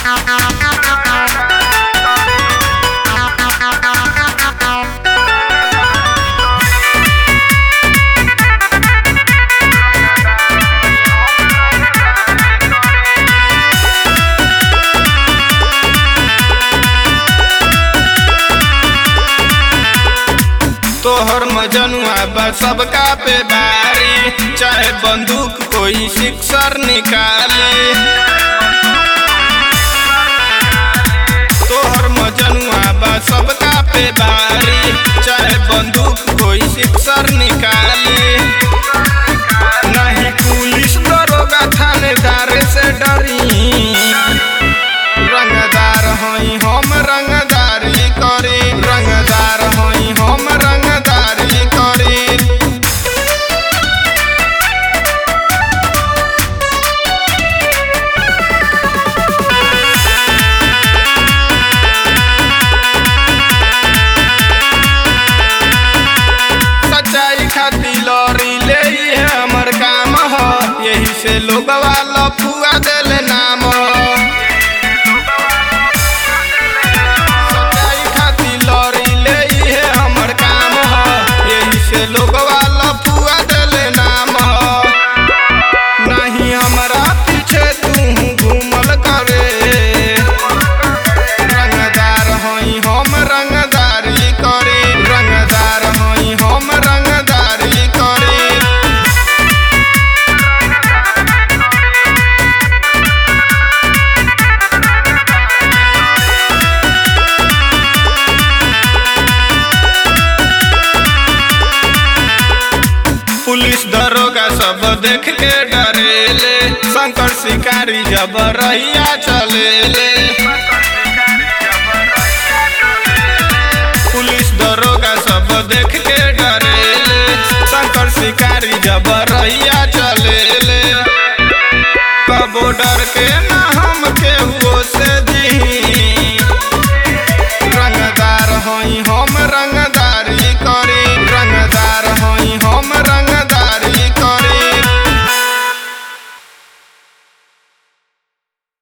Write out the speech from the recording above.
तोहर मजनुआ बा सबका पे भारी चाहे बंदूक कोई सिक्सर निकाले तोहर मजनुआ बा सबका पे भारी चाहे बंदूक कोई सिक्सर निकाले नहीं पुलिस दरोगा थानेदार से डरी रंगदार हई हम रंगदारी करी रंगदार हई हम रंगदारी करी सच्चाई खातिर लड़ी ले ये हमर काम ह यही से लोगवा लफुआ देले नाम सच्चाई खातिर लड़ी ले ये हमर काम ह यही से लोगवा लफुआ देले नाम नहीं हमरा पीछे तू घूमल करे रंगदार हई हम रंगदारी करी रंगदार हई हम रंगदारी करी पुलिस दरोगा सब देख के डरेले शंकर शिकारी जब रहिया चलेले